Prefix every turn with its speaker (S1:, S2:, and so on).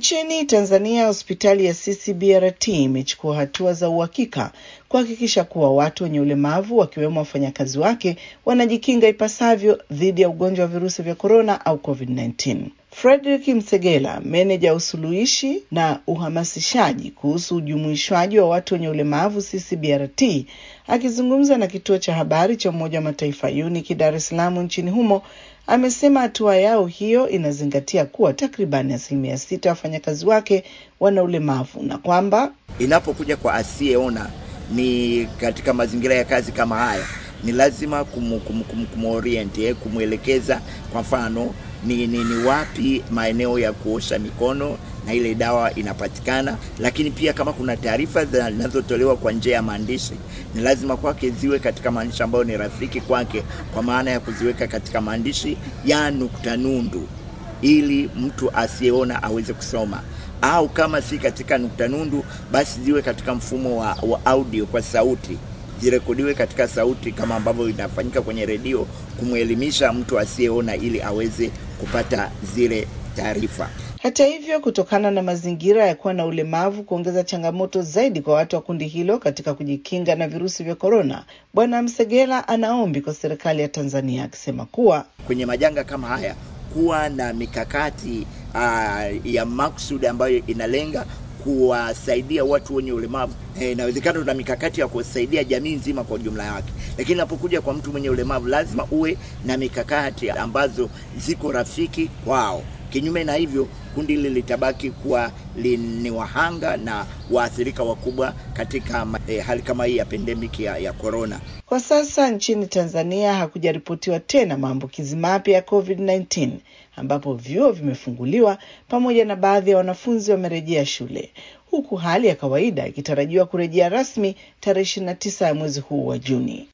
S1: Nchini Tanzania, hospitali ya CCBRT imechukua hatua za uhakika kuhakikisha kuwa watu wenye ulemavu wakiwemo wafanyakazi wake wanajikinga ipasavyo dhidi ya ugonjwa wa virusi vya korona au COVID-19. Frederick Msegela, meneja usuluhishi na uhamasishaji kuhusu ujumuishwaji wa watu wenye ulemavu CCBRT, akizungumza na kituo cha habari cha Umoja wa Mataifa UNIC Dar es Salaam nchini humo, amesema hatua yao hiyo inazingatia kuwa takribani asilimia sita ya wafanyakazi wake wana ulemavu na kwamba
S2: inapokuja kwa asiyeona ni katika mazingira ya kazi kama haya ni lazima kumu, kumu, kumu, kumorient eh, kumwelekeza kwa mfano ni, ni, ni wapi maeneo ya kuosha mikono na ile dawa inapatikana, lakini pia kama kuna taarifa zinazotolewa kwa njia ya maandishi, ni lazima kwake ziwe katika maandishi ambayo ni rafiki kwake, kwa maana ya kuziweka katika maandishi ya nukta nundu ili mtu asiyeona aweze kusoma au kama si katika nukta nundu, basi ziwe katika mfumo wa, wa audio kwa sauti, zirekodiwe katika sauti kama ambavyo inafanyika kwenye redio, kumwelimisha mtu asiyeona ili aweze kupata zile taarifa.
S1: Hata hivyo, kutokana na mazingira ya kuwa na ulemavu kuongeza changamoto zaidi kwa watu wa kundi hilo katika kujikinga na virusi vya korona, Bwana Msegela anaombi kwa serikali ya Tanzania akisema kuwa
S2: kwenye majanga kama haya kuwa na mikakati uh, ya maksudi ambayo inalenga kuwasaidia watu wenye ulemavu. Inawezekana tuna mikakati ya kusaidia jamii nzima kwa ujumla wake, lakini inapokuja kwa mtu mwenye ulemavu lazima uwe na mikakati ambazo ziko rafiki kwao. Kinyume na hivyo, kundi hili litabaki kuwa ni wahanga na waathirika wakubwa katika eh, hali kama hii ya pandemic ya, ya corona.
S1: Kwa sasa nchini Tanzania hakujaripotiwa tena maambukizi mapya ya COVID-19 ambapo vyuo vimefunguliwa pamoja na baadhi ya wanafunzi wamerejea shule huku hali ya kawaida ikitarajiwa kurejea rasmi tarehe 29 ya mwezi huu wa Juni.